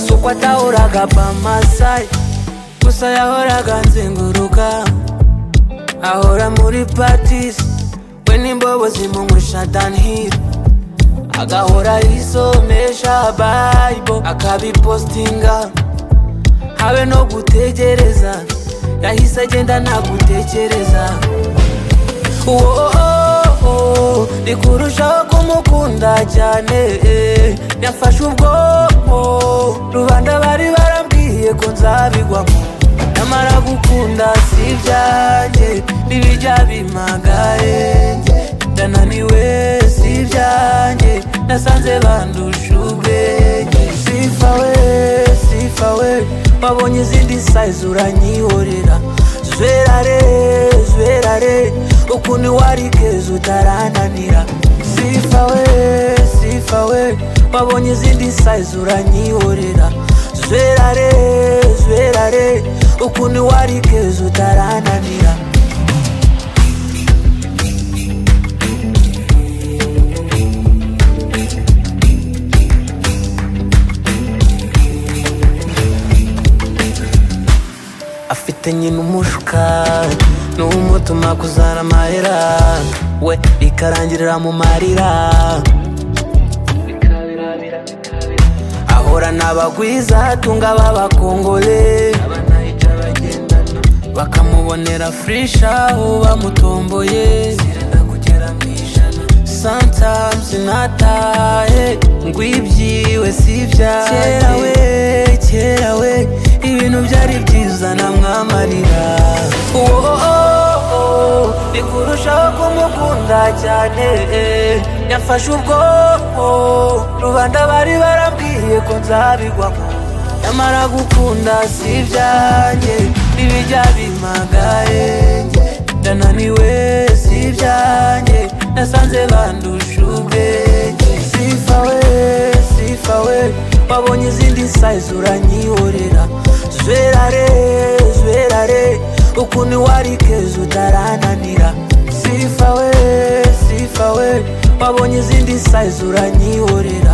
suko atahoraga pamasayi gusa yahoraga nzenguruka ahora muri patisi we n'imbobo zimunywesha danhiri agahora yisomesha bayibo akabipositinga habe no gutegereza yahise agenda ntagutekereza wooo ni kurushaho kumukunda cyane eh, yafashe ubwonko rubanda bari barambwiye ko nzabigwamo nyamara gukunda si ibyanjye n'ibijya bimagaye ndananiwe si ibyanjye nasanze bandusha ubwenge sifa we sifa we wabonye izindi sayizi uranyihorera zwerare zwerare ukundi warigeze utarananira sifa we sifa we wabonye izindi sayizi uranyihorera zwerare zwerare ukundi warigeze utarananira afite nyina umushuka niwo umutuma kuzana amahera we bikarangirira mu marira ahora n'abagwiza atunga b'abakongole bakamubonera furisha ubu bamutomboye sometimes natahe ngwibyiwe si ibyanjye kera we kera we ibintu byari byiza namwamarira wooo ni kurushaho kumukunda cyane eh, yafashe ubwonko rubanda bari barambwiye ko nzabigwamo nyamara gukunda si ibyanjye n'ibijya bimagaye ndananiwe si ibyanjye nasanze bandusha ubwenge sifa we sifa we wabonye izindi sayizi uranyihorera zwerare zwerare ukuntu warigeze utarananira sifa we sifa we wabonye izindi sayizi uranyihorera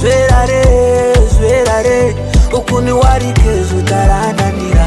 zwerare zwerare ukuntu warigeze utarananira